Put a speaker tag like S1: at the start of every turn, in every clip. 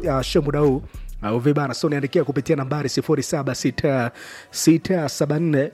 S1: uh, show muda huu au vibana so niandikia kupitia nambari 076674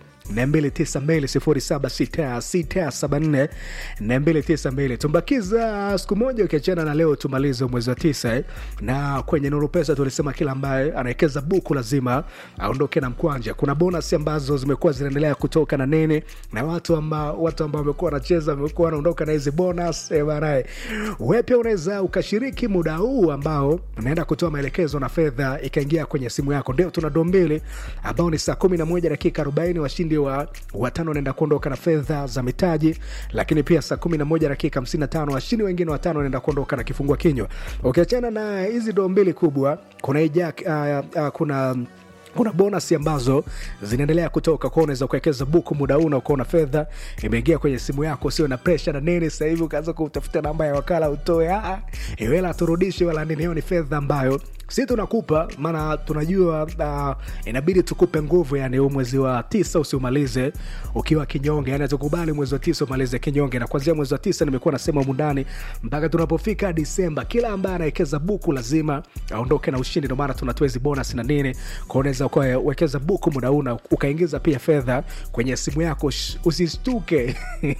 S1: 294 tumbakiza siku moja ukiachana na leo tumalize mwezi wa tisa eh. na kwenye nuru pesa tulisema kila ambaye anawekeza buku lazima aondoke na mkwanja kuna bonus ambazo zimekuwa zinaendelea kutoka na nene na watu ambao watu ambao wamekuwa wanacheza wamekuwa wanaondoka na hizi bonus eh, banae wewe pia unaweza ukashiriki muda huu ambao unaenda kutoa maelekezo na fedha ikaingia kwenye simu yako ndio tuna doo mbili ambao ni saa kumi na moja dakika arobaini washindi wa watano wanaenda kuondoka na fedha za mitaji lakini pia saa kumi na moja dakika hamsini na tano washindi wengine watano wanaenda kuondoka na kifungua kinywa ukiachana na hizi doo mbili kubwa kuna ija, uh, uh, kuna kuna bonus ambazo zinaendelea kutoka kwao unaweza kuwekeza buku muda huu na ukaona fedha imeingia kwenye simu yako usio na presha na nini sasa hivi ukaanza kutafuta namba ya wakala utoe "Ah, eh, wala turudishe wala nini hiyo ni fedha ambayo si tunakupa maana tunajua uh, inabidi tukupe nguvu yani huu mwezi wa tisa usiumalize ukiwa kinyonge yani tukubali mwezi wa tisa umalize kinyonge na kuanzia mwezi wa tisa nimekuwa nasema mundani mpaka tunapofika disemba kila ambaye anawekeza buku lazima aondoke na ushindi ndio maana tunatoa hizi bonus na nini kwa unaweza ukawekeza buku muda huu na ukaingiza pia fedha kwenye simu yako sh- usistuke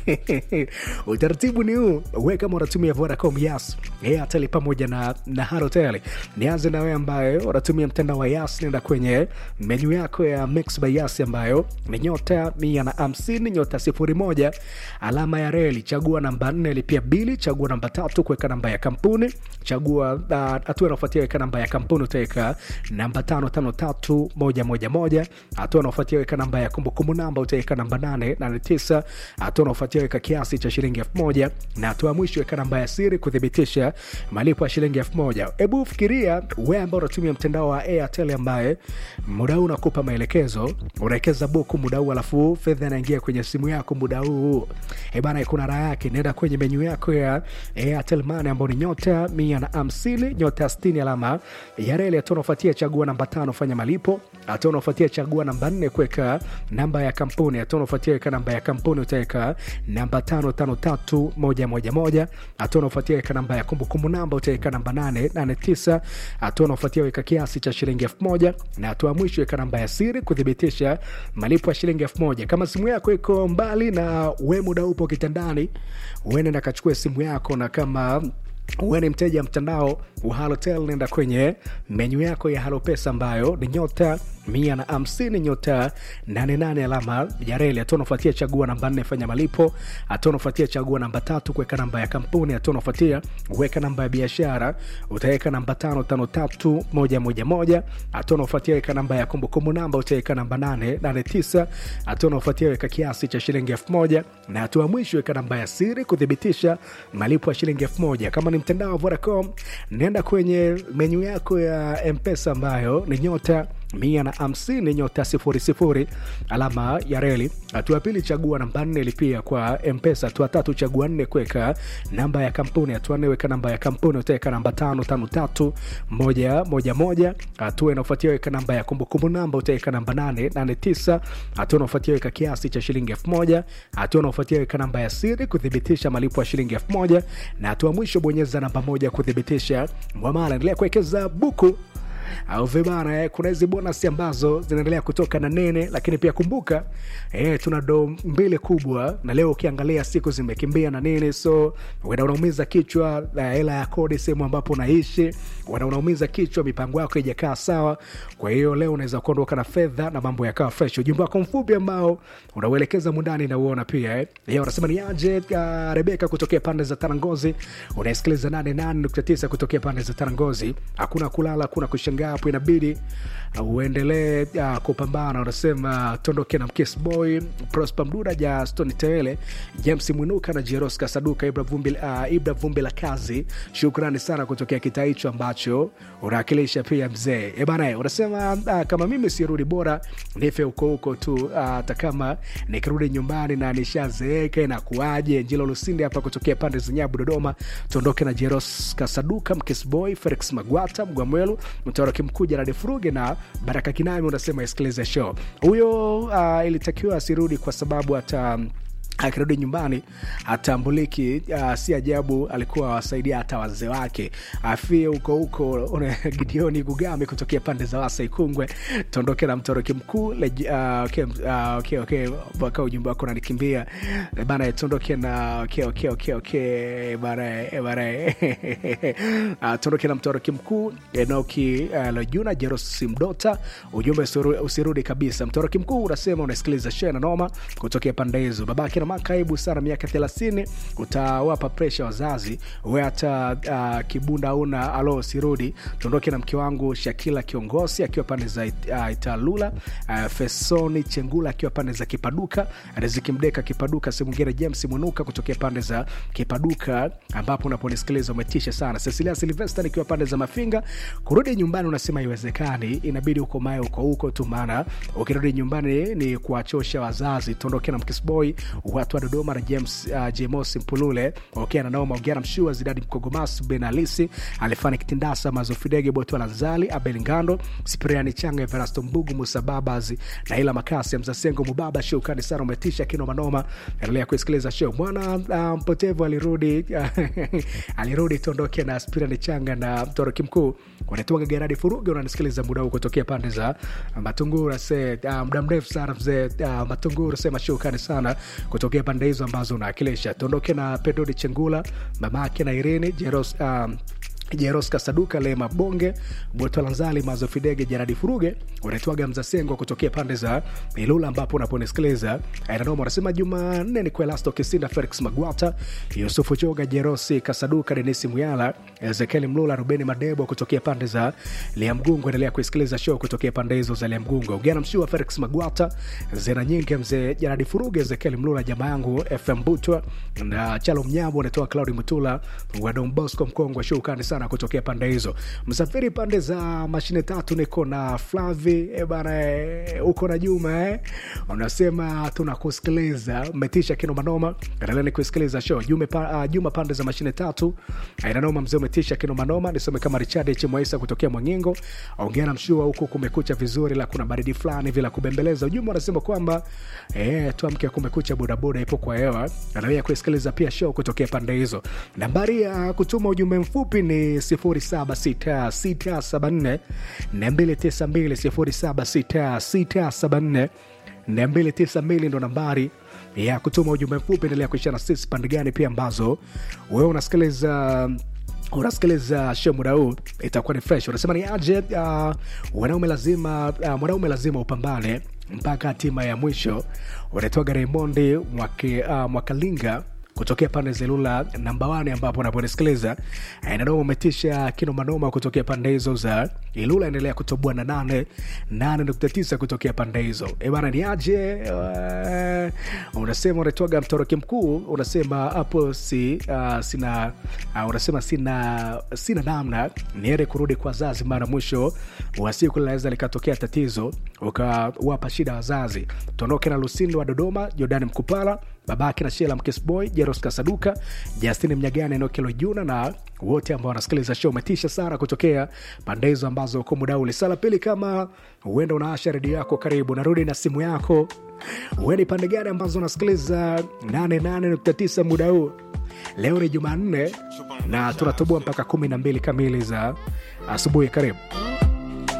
S1: utaratibu ni huu we kama unatumia vodacom yas airtel pamoja na, na harotel nianze na wewe ambaye unatumia mtandao wa yas nenda kwenye menyu yako ya mix by yas ambayo ni nyota mia na hamsini nyota sifuri moja alama ya reli chagua namba nne lipia bili chagua namba tatu kuweka namba ya kampuni chagua hatua uh, inaofuatia weka namba ya kampuni utaweka namba tano tano tatu moja moja moja hatua inaofuatia weka namba ya kumbukumbu namba utaweka namba nane nane tisa hatua inaofuatia weka kiasi cha shilingi elfu moja na hatua ya mwisho weka namba ya siri kuthibitisha malipo ya shilingi elfu moja hebu fikiria we ambao unatumia mtandao wa airtel ambaye muda huu unakupa maelekezo unawekeza buku muda huu alafu fedha inaingia kwenye simu yako muda huu ebana kuna raha yake naenda kwenye menyu yako ya airtel mane ambao ni nyota mia na hamsini nyota stini alama ya reli hatua unaofuatia chagua namba tano fanya malipo hatua unaofuatia chagua namba nne kuweka namba ya kampuni hatua unaofuatia weka namba ya kampuni utaweka namba tano tano tatu moja moja moja hatua unaofuatia weka namba ya kumbukumbu namba utaweka namba nane nane tisa hatua unaofuatia weka kiasi cha shilingi elfu moja na hatua ya mwisho weka namba ya siri kuthibitisha malipo ya shilingi elfu moja kama simu yako iko mbali na we muda upo kitandani uende na kachukue simu yako na kama uwe ni mteja mtandao wa halotel nenda kwenye menyu yako ya halopesa ambayo ni nyota mia na hamsini nyota 88 alama ya reli hatua unafuatia chagua namba nne fanya malipo hatua unafuatia chagua namba tatu kuweka namba ya kampuni hatua unafuatia weka namba ya biashara utaweka namba tano tano tatu moja moja moja hatua unafuatia weka namba ya kumbukumbu namba utaweka namba nane nane tisa hatua unafuatia weka kiasi cha shilingi elfu moja na hatua mwisho weka namba ya siri kuthibitisha malipo ya shilingi elfu moja kama ni mtandao wa vodacom nenda kwenye menyu yako ya mpesa ambayo ni nyota mia na hamsini nyota sifuri sifuri alama ya reli hatua ya pili chagua namba nne lipia kwa mpesa hatua tatu chagua nne kuweka namba ya kampuni hatua nne weka namba ya kampuni utaweka namba tano tano tatu moja moja moja hatua inaofuatia weka namba ya kumbukumbu namba utaweka namba nane nane tisa hatua inaofuatia weka kiasi cha shilingi elfu moja hatua inaofuatia weka namba ya siri kuthibitisha malipo ya shilingi elfu moja na hatua mwisho bonyeza namba moja kuthibitisha mwamala endelea kuwekeza buku au vibana eh, kuna hizi bonus ambazo zinaendelea kutoka na nene lakini pia kumbuka eh, tuna do mbili kubwa na leo ukiangalia siku zimekimbia na nini so wena unaumiza kichwa na hela ya kodi sehemu ambapo unaishi wena unaumiza kichwa mipango yako ijakaa sawa kwa hiyo leo unaweza kuondoka na fedha na mambo yakawa fresh ujumbe wako mfupi ambao unauelekeza mundani nauona pia eh. Yeye unasema ni aje uh, rebeka kutokea pande za tarangozi unasikiliza 88.9 kutokea pande za tarangozi hakuna kulala hakuna kushangaa hapo inabidi uh, uendelee uh, kupambana unasema tondoke na mkesboy prosper mduda ja stoni tewele james mwinuka na jeros kasaduka ibra vumbi, uh, ibra vumbi la kazi shukrani sana kutokea kitaa hicho ambacho unawakilisha pia mzee ebana unasema uh, kama mimi sirudi bora nife huko huko tu hata uh, kama nikirudi nyumbani na nishazeeka inakuaje njilo lusinde hapa kutokea pande za nyabu dodoma tuondoke na jeros kasaduka mkesboy felix magwata mgwamwelu mtoroki mkuu jaradi furuge na baraka kinami unasema isikilize show huyo uh, ilitakiwa asirudi kwa sababu hata akirudi nyumbani hatambuliki. Uh, si ajabu alikuwa awasaidia hata wazee wake afie huko huko. Una- Gideoni Gugami kutokea pande za Wasa Ikungwe, tuondoke na mtoroki mkuu uh, okay, uh, okay, okay. Mpaka ujumbe wako unanikimbia Eh, bana, tuondoke na okay, okay, okay, okay. Bana, eh, bana, uh, tuondoke na mtoroki mkuu Enoki uh, Lojuna Jerosi Mdota, ujumbe usiru- usirudi kabisa. Mtoroki mkuu unasema unasikiliza shea na noma kutokea pande hizo. Babake na makaibu sana, miaka thelathini, utawapa presha wazazi we hata uh, kibunda una alo sirudi. Tuondoke na mke wangu Shakila kiongozi akiwa pande za it, uh, Italula, uh, Fesoni Chengula akiwa pande za Kipaduka, Riziki Mdeka Kipaduka, Simungere James Mwinuka kutokea pande za Kipaduka ambapo unaponisikiliza umetisha sana. Cecilia Silvester nikiwa pande za Mafinga, kurudi nyumbani unasema iwezekani, inabidi uko mae uko huko tu, maana ukirudi nyumbani ni kuwachosha wazazi. Tuondoke na Mkisboy watu wa Dodoma na James uh, Jemos Mpulule wakiwa na Naoma Ongera Mshua Zidadi Mkogomas Ben Alisi Alifani Kitindasa Mazofidege Botu Lanzali Abel Ngando Sipriani Changa Everasto Mbugu Musa Babazi na ila Makasi Mzasengo Mubaba Shukani sana umetisha kino manoma. Endelea kusikiliza show mwana uh, mpotevu alirudi alirudi. Tuondoke na Spirani Changa na mtoroki mkuu wanatoka Geradi Furuge, unanisikiliza muda huu kutokea pande za Matungura se uh, muda mrefu sana mzee uh, Matungura sema shukrani sana kutokea pande hizo ambazo unawakilisha. Tuondoke na Pedodi Chengula mamake na Irene Jeros um, Jeros Kasaduka Lema Bonge Botolanzali Mazofidege Jaradi Furuge unaitwaga Mzasengo kutokea pande za Ilula ambapo unaponisikiliza Ainanoma unasema Jumanne ni kwa Elasto Kisinda Felix Magwata Yusufu Choga Jerosi Kasaduka Denisi Muyala Ezekieli Mlula Rubeni Madebo kutokea pande za Liamgungo. Endelea kuisikiliza show kutokea pande hizo za Liamgungo. Ugana Mshua Felix Magwata Zena Nyingi Mzee Jaradi Furuge Ezekieli Mlula jamaa yangu FM Butwa na Chalo Mnyambo unatoa Claudi Mutula wa Don Bosco Mkongwe shukani sana kutokea pande hizo. Msafiri pande za mashine tatu, niko na Flavi e bana, eh, uko na Juma eh? Unasema tunakusikiliza, umetisha kinomanoma. Endelea ni kusikiliza show Jume pa, uh, Juma pande za mashine tatu, ainanoma mzee, umetisha kinomanoma. Nisome kama Richard H Mwaisa kutokea Mwangingo, ongea na mshua huku, kumekucha vizuri, la kuna baridi fulani vila kubembeleza. Ujumbe unasema kwamba eh, tuamke, kumekucha, bodaboda ipo kwa hewa. Endelea kusikiliza pia show kutokea pande hizo. Nambari ya kutuma ujumbe mfupi ni 076674 292 076674 ndo nambari ya kutuma ujumbe mfupi. Endelea kuishana sisi pande gani pia ambazo wewe unasikiliza unasikiliza show muda huu, itakuwa ni fresh. Unasema ni aje? Uh, wanaume lazima uh, mwanaume lazima upambane mpaka hatima ya mwisho. Unatoka Raimondi mwake, uh, Mwakalinga kutokea pande za Ilula namba wane ambapo unaponisikiliza nanoma umetisha kinomanoma kutokea pande hizo za Ilula. Endelea kutoboa na nane nane nukta tisa kutokea pande hizo. E bana, ni aje? Uh, unasema unatoaga mtoroki mkuu, unasema hapo si, uh, sina uh, unasema sina sina namna niere kurudi kwa wazazi, mara mwisho wa siku linaweza likatokea tatizo ukawapa shida wazazi. Tuondoke na Lusindo wa Dodoma, Jordani Mkupala babake na Shela Mkesboy, Jeros Kasaduka, Justin Mnyagane, Enokelo Juna na wote ambao wanasikiliza show. Umetisha sana kutokea pande hizo ambazo uko muda ule. Sala pili, kama huenda unaasha redio yako, karibu narudi na simu yako. Ueni pande gani ambazo unasikiliza 88.9 muda huu? Leo ni Jumanne na tunatoboa mpaka 12 kamili za asubuhi. Karibu.